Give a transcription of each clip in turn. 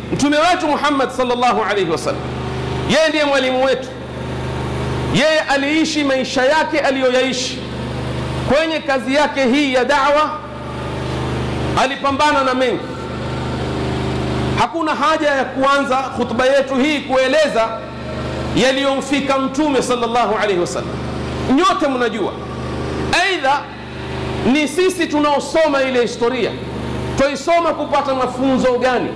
mtume wetu Muhammad sallallahu alaihi wasallam, yeye ndiye mwalimu wetu. Yeye aliishi maisha yake aliyoyaishi kwenye kazi yake hii ya da'wa, alipambana na mengi. Hakuna haja ya kuanza khutba yetu hii kueleza yaliyomfika mtume sallallahu alaihi wasallam. Nyote mnajua, aidha ni sisi tunaosoma ile historia, twaisoma kupata mafunzo gani?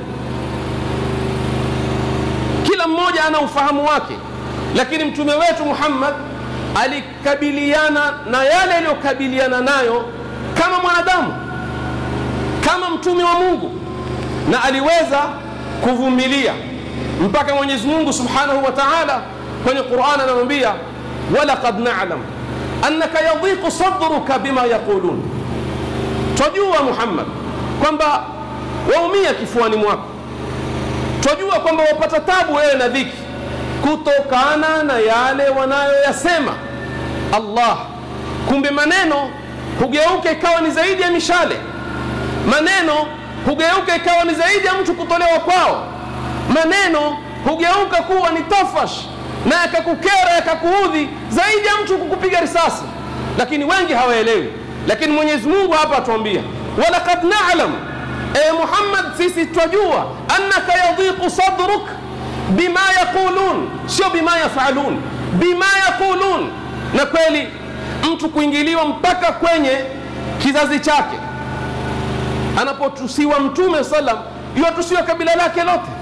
Kila mmoja ana ufahamu wake, lakini mtume wetu Muhammad alikabiliana na yale aliyokabiliana nayo kama mwanadamu, kama mtume wa Mungu, na aliweza kuvumilia mpaka Mwenyezi Mungu Subhanahu wa Ta'ala kwenye Qur'an anamwambia walaqad na'lam annaka yadhiqu sadruka bima yaqulun, twajua Muhammad kwamba waumia kifuani mwako, twajua kwamba wapata tabu wewe na dhiki kutokana na yale wanayoyasema. Allah, kumbe maneno hugeuka ikawa ni zaidi ya mishale, maneno hugeuka ikawa ni zaidi ya mtu kutolewa kwao, maneno hugeuka kuwa ni tafash na yakakukera yakakuudhi zaidi ya mtu kukupiga risasi, lakini wengi hawaelewi. Lakini Mwenyezi Mungu hapa atuambia walaqad na'lam, e Muhammad, sisi twajua annaka yadhiqu sadruk bima yaqulun, sio bima yafalun, bima yaqulun. Na kweli mtu kuingiliwa mpaka kwenye kizazi chake, anapotusiwa Mtume sallam, yuwatusiwa kabila lake lote,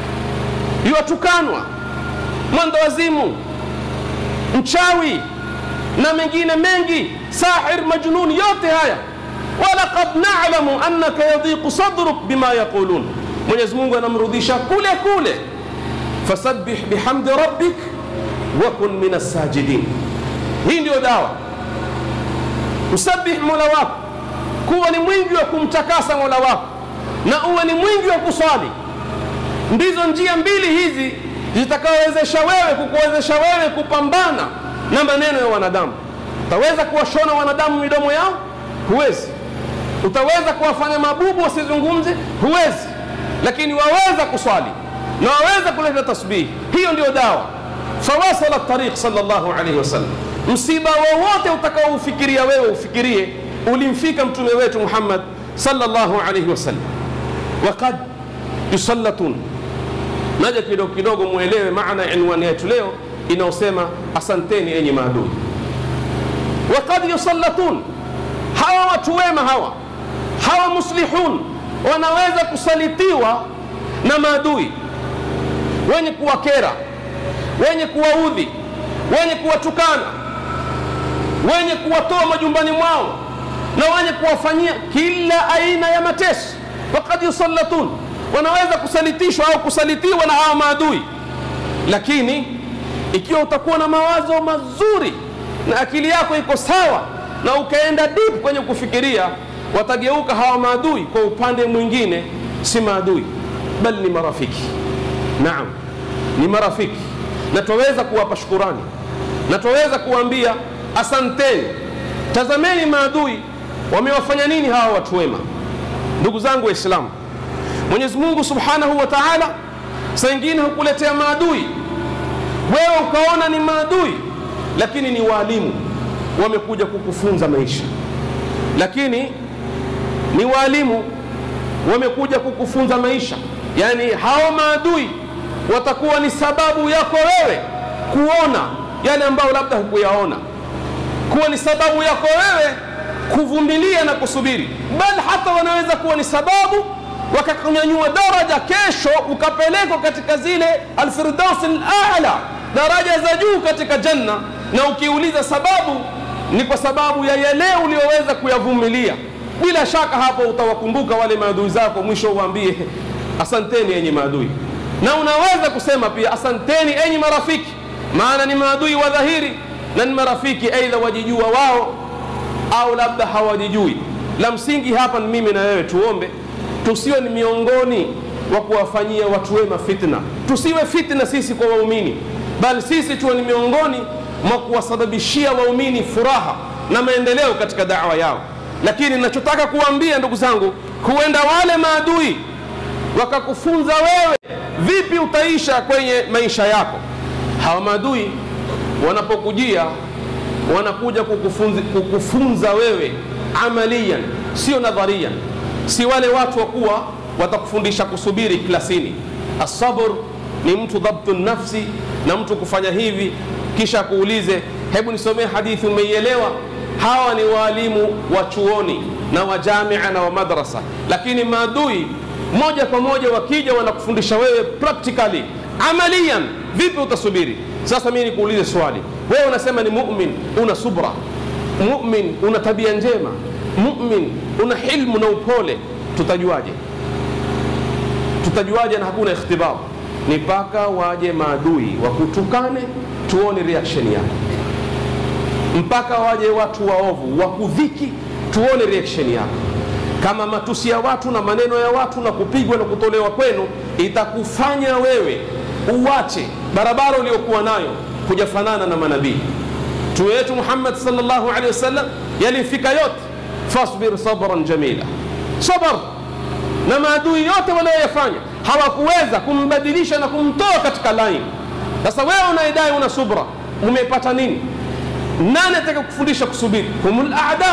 yuwatukanwa mwendo wazimu, mchawi na mengine mengi, sahir, majnun, yote haya. walaqad na'lamu annaka yadhiqu sadruk bima yaqulun, Mwenyezi Mungu anamrudisha kule kule, fasabbih bihamdi rabbik wa kun min as-sajidin. Hii ndiyo dawa, usabih mola wako, kuwa ni mwingi wa kumtakasa mola wako na uwe ni mwingi wa kuswali. Ndizo njia mbili hizi zitakayowezesha wewe kukuwezesha wewe kupambana na maneno ya wanadamu. Utaweza kuwashona wanadamu midomo yao? Huwezi. Utaweza kuwafanya mabubu wasizungumze? Huwezi. Lakini waweza kuswali na waweza kuleta tasbihi. Hiyo ndio dawa. Fawasala tariq sallallahu alaihi wasallam. Msiba wowote utakaoufikiria wewe ufikirie ulimfika mtume wetu Muhammad sallallahu alaihi wasallam. Waqad yusallatun naja kidogo kidogo mwelewe maana ya inwani yetu leo inayosema asanteni enyi maadui. Wakad yusallatun, hawa watu wema hawa hawa muslihun wanaweza kusalitiwa na maadui wenye kuwakera, wenye kuwaudhi, wenye kuwatukana, wenye kuwatoa majumbani mwao na wenye kuwafanyia kila aina ya mateso. Wakad yusallatun wanaweza kusalitishwa au kusalitiwa na hawa maadui, lakini ikiwa utakuwa na mawazo mazuri na akili yako iko sawa na ukaenda deep kwenye kufikiria, watageuka hawa maadui kwa upande mwingine, si maadui bali ni marafiki. Naam, ni marafiki, na twaweza kuwapa shukurani na twaweza kuwaambia asanteni. Tazameni maadui wamewafanya nini hawa watu wema. Ndugu zangu Waislamu, Mwenyezi Mungu Subhanahu wa Ta'ala saa ingine hukuletea maadui, wewe ukaona ni maadui, lakini ni waalimu wamekuja kukufunza maisha, lakini ni waalimu wamekuja kukufunza maisha. Yani hao maadui watakuwa ni sababu yako wewe kuona yale ambayo labda hukuyaona, kuwa ni sababu yako wewe kuvumilia na kusubiri, bali hata wanaweza kuwa ni sababu wakakunyanyua daraja, kesho ukapelekwa katika zile alfirdaus alala, daraja za juu katika janna. Na ukiuliza sababu, ni kwa sababu ya yale uliyoweza kuyavumilia. Bila shaka hapo utawakumbuka wale maadui zako, mwisho uwaambie asanteni enyi maadui. Na unaweza kusema pia asanteni enyi marafiki, maana ni maadui wa dhahiri na ni marafiki, aidha wajijua wao au labda hawajijui. La msingi hapa ni mimi na wewe tuombe tusiwe ni miongoni wa kuwafanyia watu wema fitna. Tusiwe fitna sisi kwa waumini, bali sisi tuwe ni miongoni mwa kuwasababishia waumini furaha na maendeleo katika dawa yao. Lakini ninachotaka kuambia ndugu zangu, huenda wale maadui wakakufunza wewe vipi utaisha kwenye maisha yako hawa maadui wanapokujia wanakuja kukufunza, kukufunza wewe amalian sio nadharian si wale watu wa kuwa watakufundisha kusubiri klasini asabr ni mtu dhabtu nafsi na mtu kufanya hivi kisha kuulize hebu nisomee hadithi umeielewa hawa ni waalimu wa chuoni na wa jamia na wa madrasa lakini maadui moja kwa moja wakija wanakufundisha wewe practically amalian vipi utasubiri sasa mimi nikuulize swali wewe unasema ni mumin una subra mumin una tabia njema mumin una hilmu na upole tutajuaje tutajuaje na hakuna ikhtibar ni mpaka waje maadui wakutukane tuone reaction yako mpaka waje watu waovu wakudhiki tuone reaction yako kama matusi ya watu na maneno ya watu na kupigwa na kutolewa kwenu itakufanya wewe uwache barabara uliokuwa nayo kujafanana na manabii mtume wetu muhammad salllahu alehi wasallam yalimfika yote fasbir sabran jamila sabar na maadui yote walioyafanya hawakuweza kumbadilisha na kumtoa katika laini sasa wewe unaidai una subra umepata nini nani ataka kufundisha kusubiri humul aada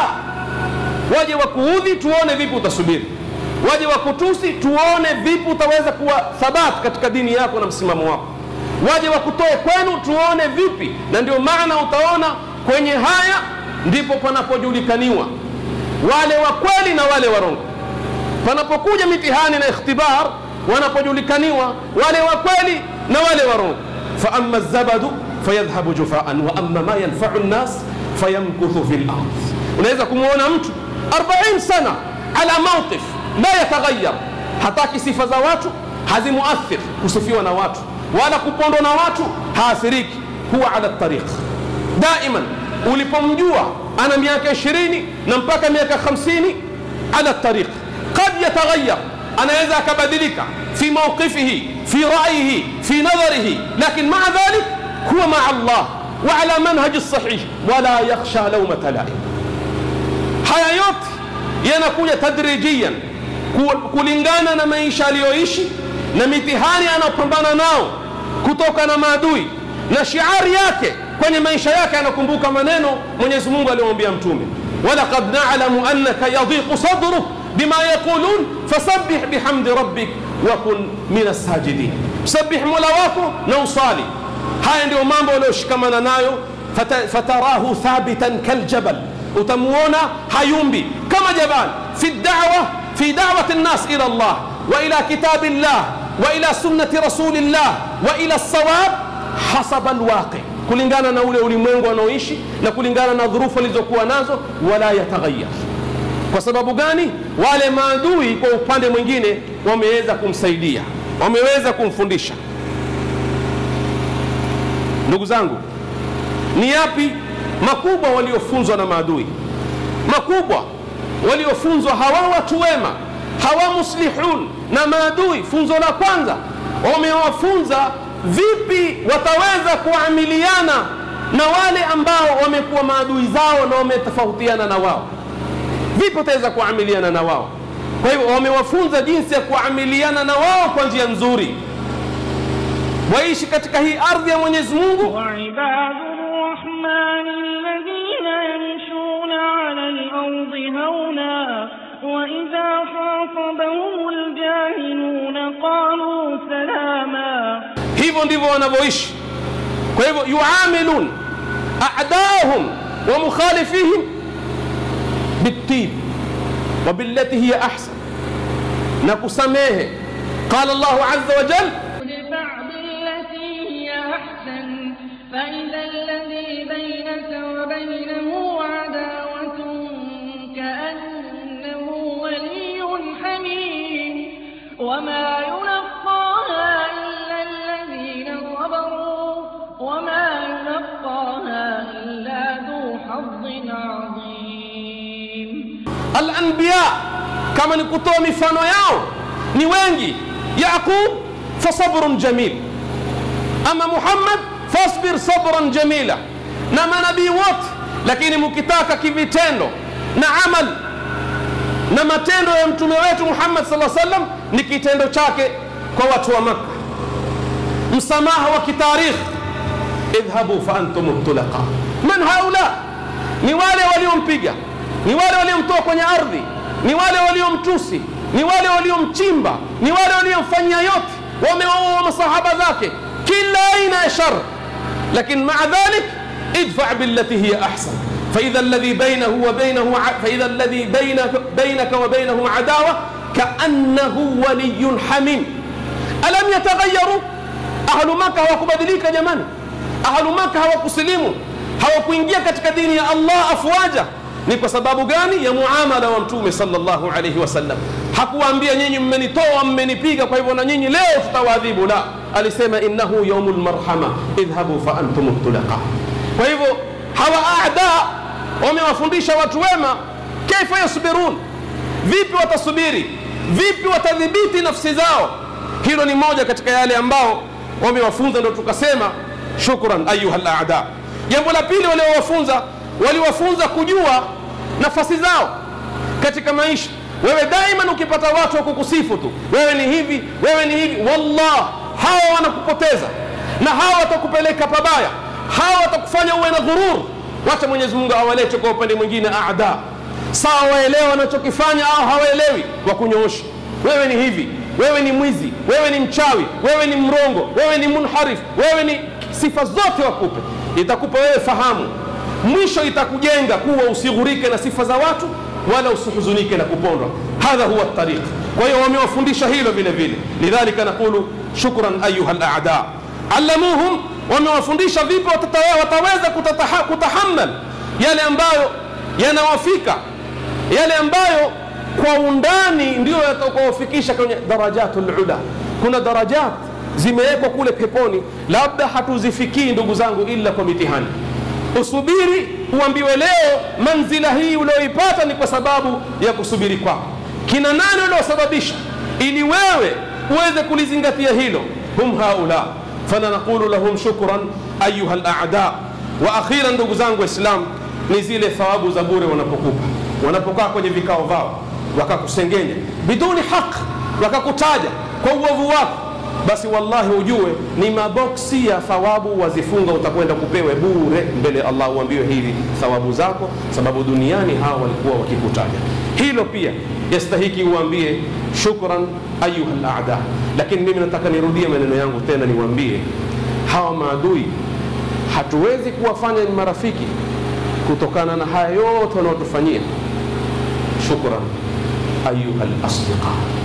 waje wakuudhi tuone vipi utasubiri waje wakutusi tuone vipi utaweza kuwa thabat katika dini yako na msimamo wako waje wakutoe kwenu tuone vipi na ndio maana utaona kwenye haya ndipo panapojulikaniwa wale wa kweli na wale warongo panapokuja mitihani na ikhtibar wanapojulikaniwa wale wa kweli na wale warongo faama zabadu fayadhhabu jufaan wa ama ma yanfau nnas fayamkuthu fi lard unaweza kumwona mtu 40 sana ala mauqif la yataghayyar hataki sifa za watu hazimuathir kusifiwa na watu wala kupondwa na watu haathiriki huwa ala tariq daiman ulipomjua ana miaka 20 na mpaka miaka 50 ala tariq qad yataghayyar anaweza akabadilika fi mawqifihi fi ra'yihi fi nadharihi lakin maa dhalik huwa maa Allah wa ala manhaji sahih wala yakhsha lawmata laim haya yote yanakuja tadrijiyan kulingana na maisha aliyoishi na mitihani anayopambana nao kutoka na maadui na shiari yake kwenye maisha yake anakumbuka maneno mwenyezi mungu aliyomwambia mtume walaqad nalamu annaka yadhiqu sadruk bima yaqulun fasabbih bihamdi rabbik wakun min assajidin sabih mola wako na usali haya ndio mambo aliyoshikamana nayo fatarahu thabitan kaljabal utamuona hayumbi kama jabal fi dawa fi dawati nnas ila llah wa ila kitabi llah wa ila sunnati rasulillah wa ila lsawab hasaba lwaqi kulingana na ule ulimwengu anaoishi na kulingana na dhurufu alizokuwa nazo wala yataghayyar kwa sababu gani wale maadui kwa upande mwingine wameweza kumsaidia wameweza kumfundisha ndugu zangu ni yapi makubwa waliofunzwa na maadui makubwa waliofunzwa hawa watu wema hawa muslihun na maadui funzo la kwanza wamewafunza vipi wataweza kuamiliana na wale ambao wamekuwa maadui zao na wametofautiana na wao vipi wataweza kuamiliana na wao kwa hivyo wamewafunza jinsi ya kuamiliana na wao kwa njia nzuri waishi katika hii ardhi ya mwenyezi mungu وعباد الرحمن الذين يمشون على الأرض هونا وإذا خاطبهم الجاهلون قالوا سلاما hivyo ndivyo wanavyoishi kwa hivyo yuamilun a'daahum wa mukhalifihim bitib wa billati hiya ahsan na kusamehe qala Allahu azza wa jalla ادفع بالتي هي أحسن فإذا الذي بينك وبينه عداوة كأنه ولي حميم وما يلقاها إلا الذين صبروا وما يلقاها إلا ذو حظ عظيم al-anbiya kama ni kutoa mifano yao ni wengi yaqub fasabrun jamil ama muhammad fasbir sabran jamila na manabii wote lakini mkitaka kivitendo na amal na matendo ya mtume wetu muhammad saa sallam ni kitendo chake kwa watu wa makka msamaha wa kitarikh idhhabu fa antum tulaqa man haula ni wale waliompiga ni wale waliomtoa kwenye ardhi ni wale waliomtusi ni wale waliomchimba ni wale waliomfanyia yote wamewaua masahaba zake kila aina ya shar lakini maa dhalik idfa billati hiya ahsan فإذا الذي بينه وبينه فإذا الذي بينك, بينك وبينه عداوة كأنه ولي حميم ألم يتغيروا أهل مكة hawakubadilika jamani ahlu maka hawakusilimu hawakuingia katika dini ya allah afwaja ni kwa sababu gani ya muamala wa mtume sallallahu alaihi wasallam hakuwaambia nyinyi mmenitoa mmenipiga kwa hivyo na nyinyi leo tutawaadhibu la alisema innahu yaumu lmarhama idhhabu fa antum tulaqa kwa hivyo hawa ada wamewafundisha watu wema kaifa yasbirun vipi watasubiri vipi watadhibiti nafsi zao hilo ni moja katika yale ambao wamewafunza ndo tukasema shukran ayuha lada jambo la pili waliowafunza waliwafunza kujua nafasi zao katika maisha wewe daiman ukipata watu wa kukusifu tu wewe ni hivi wewe ni hivi wallah hawa wanakupoteza na hawa watakupeleka pabaya hawa watakufanya uwe na ghurur wacha mwenyezi mungu awalete kwa upande mwingine ada sawa waelewa wanachokifanya au hawaelewi wakunyoosha wewe ni hivi wewe ni mwizi wewe ni mchawi wewe ni mrongo wewe ni munharif wewe ni sifa zote wakupe itakupa wewe fahamu mwisho itakujenga kuwa usighurike na sifa za watu wala usihuzunike na kupondwa hadha huwa tariq kwa hiyo wamewafundisha hilo vile vile lidhalika naqulu shukran ayuha lada allamuhum wamewafundisha vipi wataweza kutataha, kutahammal yale ambayo yanawafika yale ambayo kwa undani ndio yatakaofikisha kwenye darajatu lula kuna darajat zimewekwa kule peponi labda hatuzifikii ndugu zangu ila kwa mitihani usubiri uambiwe leo manzila hii ulioipata ni kwa sababu ya kusubiri kwako kina nani uliosababisha ili wewe uweze kulizingatia hilo hum haula fala naqulu lahum shukran ayuha lada wa akhira ndugu zangu waislam ni zile thawabu za bure wanapokupa wanapokaa kwenye vikao vao wakakusengenya biduni haq wakakutaja kwa uovu wako basi wallahi ujue ni maboksi ya thawabu wazifunga utakwenda kupewe bure mbele ya allah uambiwe hivi thawabu zako sababu duniani hawa walikuwa wakikutaja hilo pia yastahiki uambie shukran ayuha lada lakini mimi nataka nirudie maneno yangu tena niwaambie hawa maadui hatuwezi kuwafanya ni marafiki kutokana na haya yote wanaotufanyia shukran ayuha lasdiqa